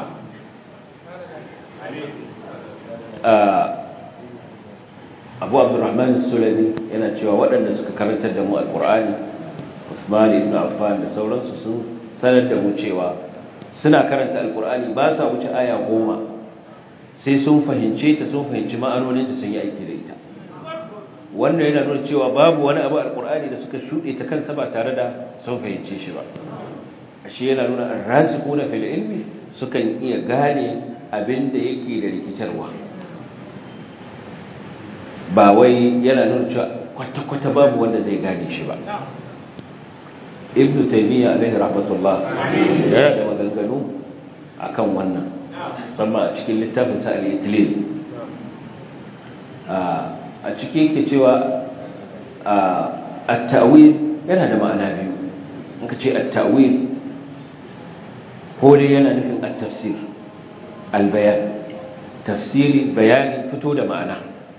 Abu Abdurrahman Sulami yana cewa waɗanda suka karantar da mu Al-Qur'ani Usman ibn Affan da sauransu sun sanar da mu cewa suna karanta Al-Qur'ani ba sa wuce aya goma sai sun fahimce ta sun fahimci ma'anoninta sun yi aiki da ita wannan yana nuna cewa babu wani abu alkur'ani da suka shuɗe ta kansa ba tare da sun fahimce shi ba ashe yana nuna arrasikuna fil ilmi sukan iya gane abin da yake da rikitarwa ba wai yana nuna cewa kwata-kwata babu wanda zai gane shi ba ibnu taymiya alaihi rahmatullah yana da maganganu akan wannan musamman a cikin littafin sa al-itlil a ciki yake cewa at-ta'wil yana da ma'ana biyu in ka ce at-ta'wil ko dai yana nufin at-tafsir al-bayan tafsiri bayani fito da ma'ana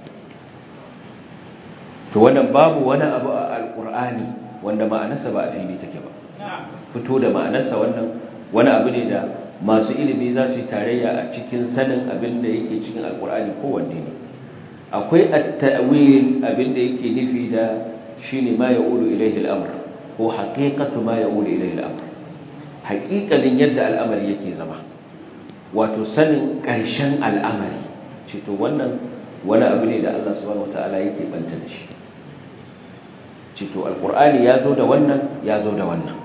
to wannan babu wani abu a al-qur'ani wanda ma'anarsa ba a fili take ba fito da ma'anarsa wannan wani abu ne da masu ilimi za su yi tarayya a cikin sanin abin da yake cikin al-qur'ani kowanne ne akwai at-ta'wil abinda yake nufi da shine ma yaqulu ilayhi al-amr ko haqiqatu ma yaqulu ilayhi al-amr haqiqalin yadda al'amari yake zama wato sanin ƙarshen al'amari ce to wannan wani abu ne da Allah subhanahu wataala yake banta da shi ce to alqur'ani ya zo da wannan ya zo da wannan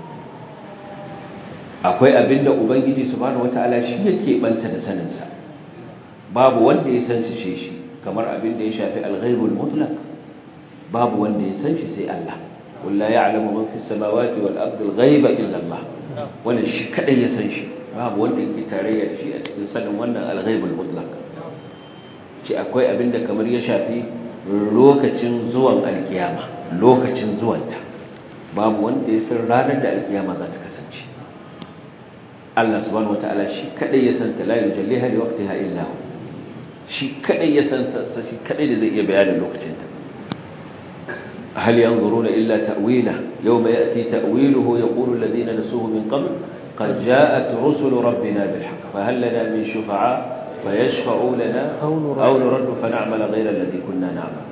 akwai abinda ubangiji subhanahu wataala shi yake banta da saninsa babu wanda ya san shi shi kamar abin da ya shafi alghaibul mutlaq babu wanda ya san shi sai Allah qul la ya'lamu man fis samawati wal ardi al-ghaiba illa Allah wannan shi kadai ya san shi babu wanda yake tarayya da shi a cikin sanin wannan alghaibul mutlaq ce akwai abin da kamar ya shafi lokacin zuwan alkiyama lokacin zuwanta babu wanda ya san ranar da alkiyama za ta kasance Allah subhanahu wataala shi kadai ya san ta la yujalliha li waqtiha illa hu shi kadai ya san sa shi kadai da zai iya bayanin lokacin ta hal yanzuruna illa ta'wila yawma ya'ti ta'wiluhu yaqulu alladhina nasuhu min qabl qad ja'at rusulu rabbina bil haqq fa hal lana min shufa'a fayashfa'u lana aw nuraddu fa na'mala ghayra alladhi kunna na'mal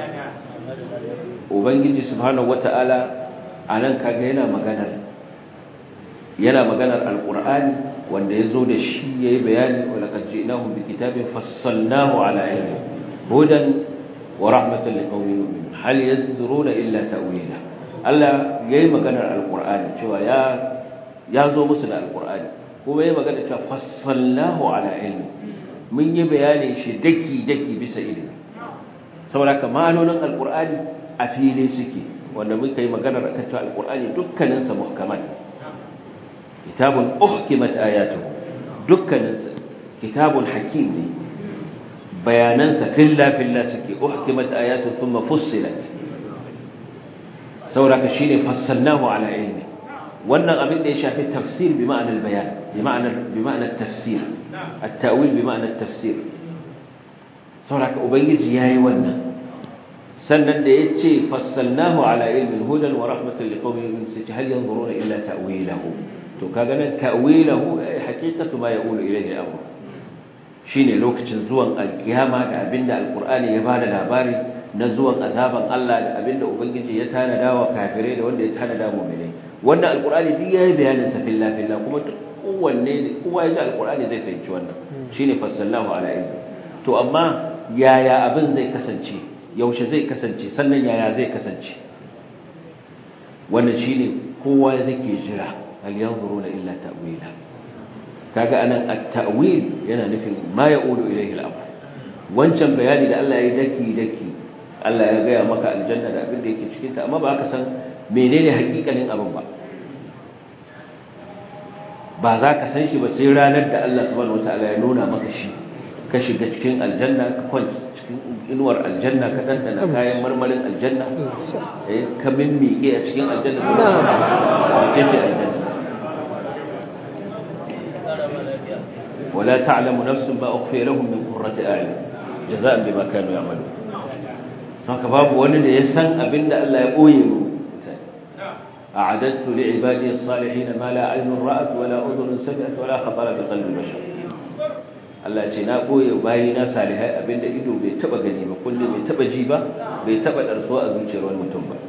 ubangiji subhanahu wata'ala anan kaga yana maganar yana maganar alqur'ani wanda ya zo da shi ya yi bayani wa laƙar ji'inahun bi kitabin fassalnahu ala ilmi hudan wa rahmatan li qaumin yu'minun hal yanzuruna illa ta'wila Allah yayi maganar alqur'ani cewa ya ya zo musu da alqur'ani kuma yayi magana cewa fassalnahu ala ilmi mun yi bayani shi daki daki bisa ilimi saboda ka ma'anonin alqur'ani a fili suke wanda muka yi maganar akan cewa alqur'ani dukkanin sa muhkamat kitabun uhkimat ayatuhu dukkaninsa kitabun hakim ne bayanansa filla filla suke uhkimat ayatu thumma fussilat sauraka shine fassalnahu ala ilmi wannan abin da ya shafi tafsir bi ma'anar bayan bi ma'anar bi ma'anar tafsir at-ta'wil bi ma'anar tafsir sauraka ubangiji yayi wannan sannan da yace fassalnahu ala ilmin hudan wa rahmatan liqaumin yu'minun sai hal yanzuruna illa ta'wilahu to kaga nan ta'wilahu haqiqatu ma yaqulu ilayhi al-amr shine lokacin zuwan alkiyama da abinda alqur'ani ya bada labari na zuwan azaban Allah da abinda ubangiji ya tanada wa kafirai da wanda ya tanada mu'minai wannan alqur'ani duk yayi bayanin sa filla filla kuma duk kowanne kowa ya ji alqur'ani zai fahimci wannan shine fassalnahu ala ilmi to amma yaya abin zai kasance yaushe zai kasance sannan yaya zai kasance wannan shine kowa zake jira hal yanzuruna illa ta'wila kaga anan at-ta'wil yana nufin ma yaqulu ilayhi al-amr wancan bayani da Allah ya yi daki daki Allah ya gaya maka aljanna da abin da yake cikin ta amma ba ka san menene hakikanin abin ba ba za ka san shi ba sai ranar da Allah subhanahu wataala ya nuna maka shi ka shiga cikin aljanna ka kwanci cikin inuwar aljanna ka dantana kayan marmarin aljanna eh ka mimmike a cikin aljanna ko ce ce aljanna ولا تعلم نفس ما أخفي لهم من قرة أعين jaza'an bima kanu ya'malu saka babu wani da ya san abinda Allah ya boye mu a'adattu li'ibadi as-salihin ma la 'aynun ra'at wa la udhunun sami'at wa la khatara bi qalbi bashar Allah ce na boye bayi na salihai abinda ido bai taba gani ba kullu bai taba ji ba bai taba darso a zuciyar wani mutum ba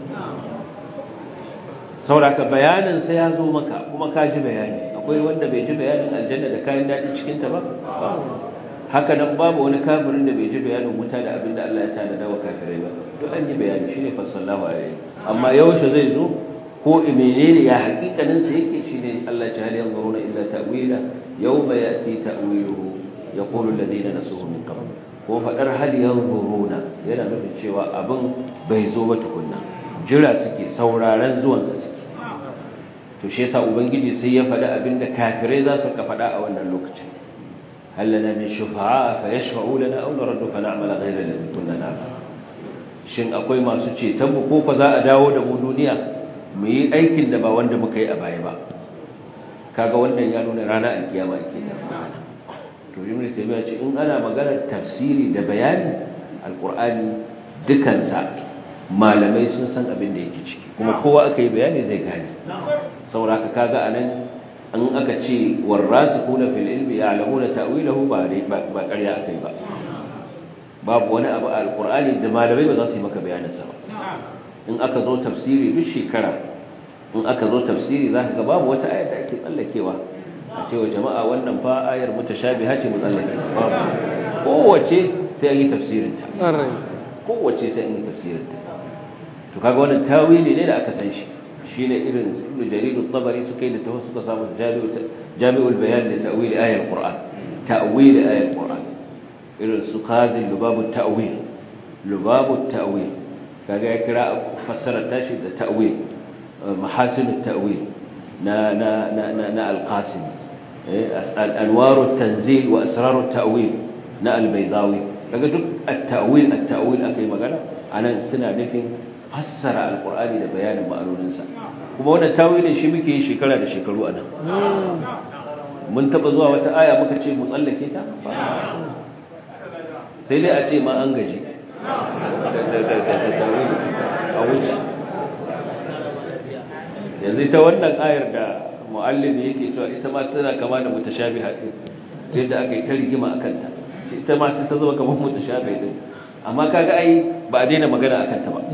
sauraka bayanin sai ya zo maka kuma ka ji bayani akwai wanda bai ji bayanin aljanna da kayan daɗi cikin ta ba haka nan babu wani kafirin da bai ji bayanin wuta da abin da Allah ya tanada wa kafirai ba to an yi bayani shine fasallahu alaihi amma yaushe zai zo ko menene ya hakikanin sa yake shine Allah ya hali yanzuruna illa ta'wila yawma ya'ti ta'wiluhu yaqulu alladhina nasuhu min qabl ko fadar hal yanzuruna yana nufin cewa abin bai zo ba tukunna jira suke sauraron zuwan sa suke to shi yasa ubangiji sai ya faɗi abinda kafirai za su ka faɗa a wannan lokacin هل لنا من شفعاء فيشفعوا لنا أو نرد فنعمل غير الذي كنا نعمل shin akwai masu ceton mu ko fa za a dawo da mu duniya mu yi aikin da ba wanda muka yi a baya ba kaga wannan ya nuna rana alkiyama ake da magana to ibnu taymiya ce in ana maganar tafsiri da bayani alqur'ani dukansa malamai sun san abin da yake ciki kuma kowa aka yi bayani zai gane saboda kaga anan an aka ce warrasikuna fil ilmi ya'lamuna ta'wilahu ba ba ƙarya akai ba babu wani abu a alqur'ani da malamai ba za su yi maka bayanin sa ba in aka zo tafsiri duk shekara in aka zo tafsiri za ka ga babu wata ayar da ake tsallakewa a ce wa jama'a wannan fa ayar mutashabiha ce mu tsallake kowace sai an yi tafsirin ta kowace sai an yi tafsirin ta to kaga wannan tawili ne da aka san shi shine irin ibn jarir at-tabari suka yi da tawasu suka samu jami'ul bayan da ta'wil ayatul qur'an ta'wil ayatul qur'an irin su qazil lubabut ta'wil lubabut ta'wil kaga ya kira fassara tashi da ta'wil mahasinut ta'wil na na na na al-qasim anwarut tanzil wa asrarut ta'wil na al-baydawi kaga duk at-ta'wil at-ta'wil akai magana anan suna nufin fassara alkur'ani da bayanin ma'anoninsa kuma wannan tawilin shi muke yi shekara da shekaru anan mun taba zuwa wata aya muka ce mu tsallake ta sai dai a ce ma an gaji a wuce yanzu ta wannan ayar da mu'allim yake cewa ita ma tana kama da mutashabiha din yadda aka yi ta rigima akan ta ita ma ta zama kamar mutashabiha din amma kaga ai ba a daina magana akan ta ba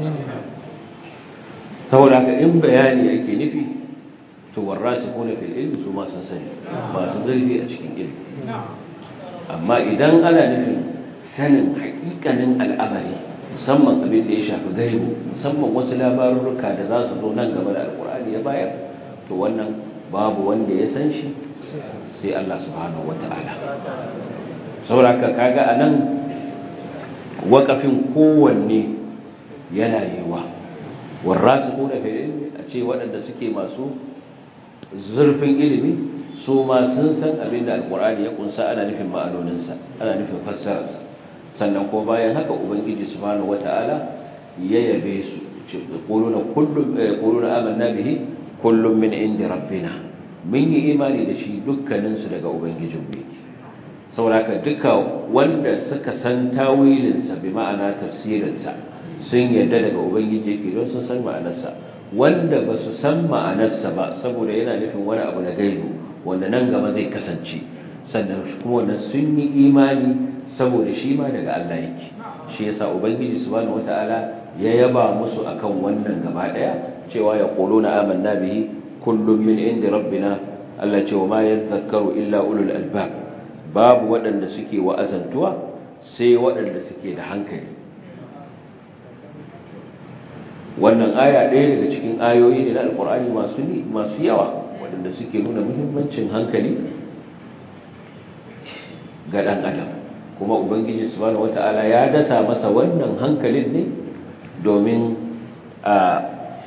saboda haka in bayani ake nufi to warrasikuna fil ilmi su ma sun sani ba su zurfi a cikin ilmi amma idan ana nufin sanin hakikanin al'amari musamman abin da ya shafi gaibu musamman wasu labarurruka da za su zo nan gaba da alkur'ani ya bayar to wannan babu wanda ya san shi sai Allah subhanahu wata'ala saboda haka kaga anan wakafin kowanne yana yiwa warrasikuna fil ilmi a ce waɗanda suke masu zurfin ilimi su ma sun san abin da alkur'ani ya kunsa ana nufin ma'anoninsa ana nufin fassararsa sannan ko bayan haka ubangiji subhanahu wata'ala ya yabe su ce quluna kullum quluna amanna bihi kullum min indi rabbina mun yi imani da shi dukkanin su daga ubangijin mu yake saboda duka wanda suka san tawilinsa bi ma'ana tafsirinsa sun yarda daga ubangiji yake don sun san ma'anarsa wanda ba su san ma'anarsa ba saboda yana nufin wani abu na gaibu wanda nan gaba zai kasance sannan kuma wannan sun yi imani saboda shi ma daga Allah yake shi yasa ubangiji subhanahu wataala ya yaba musu akan wannan gaba daya cewa ya quluna amanna bihi kullum min indi rabbina Allah ce wa ma yadhakkaru illa ulul albab babu waɗanda suke wa'azantuwa sai waɗanda suke da hankali wannan aya ɗaya daga cikin ayoyi ne na alkur'ani masu masu yawa waɗanda suke nuna muhimmancin hankali ga ɗan adam kuma ubangiji subhanahu wata'ala ya dasa masa wannan hankalin ne domin a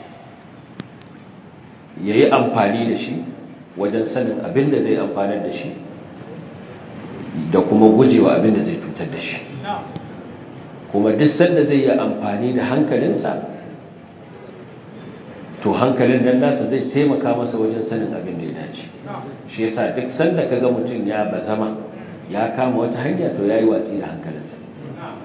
yayi amfani da shi wajen sanin abin da zai amfanar da shi da kuma gujewa abin da zai cutar da shi kuma duk sanda zai yi amfani da hankalinsa to hankalin nan nasa zai taimaka masa wajen sanin abin da ya dace shi yasa duk sanda kaga mutum ya bazama ya kama wata hanya to yayi watsi da hankalinsa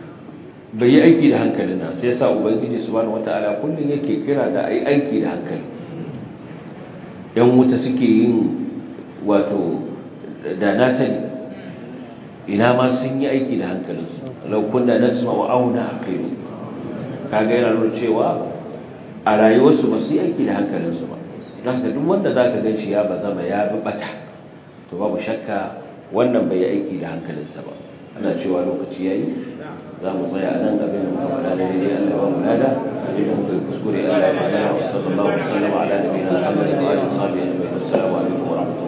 bai yi aiki da hankalin nan sai yasa ubangiji subhanahu wataala kullun yake kira da ai aiki da hankali yan wuta suke yin wato da na sani ina ma sun yi aiki da hankalinsu lau kunna nasma wa auna aqilu kaga yana nuna cewa a rayuwarsu ba su yi aiki da hankalinsu ba don haka duk wanda za ka gan shi ya bazama ya bi bata to babu shakka wannan bai yi aiki da hankalinsa ba ana cewa lokaci ya yi za mu tsaya a nan abin da muka faɗa da daidai Allah ba mu lada abin da muka yi kuskure Allah ba lada wa sallallahu alaihi wa sallam ala nabiyina Muhammadin wa alihi wa sahbihi ajma'in assalamu alaikum wa rahmatullahi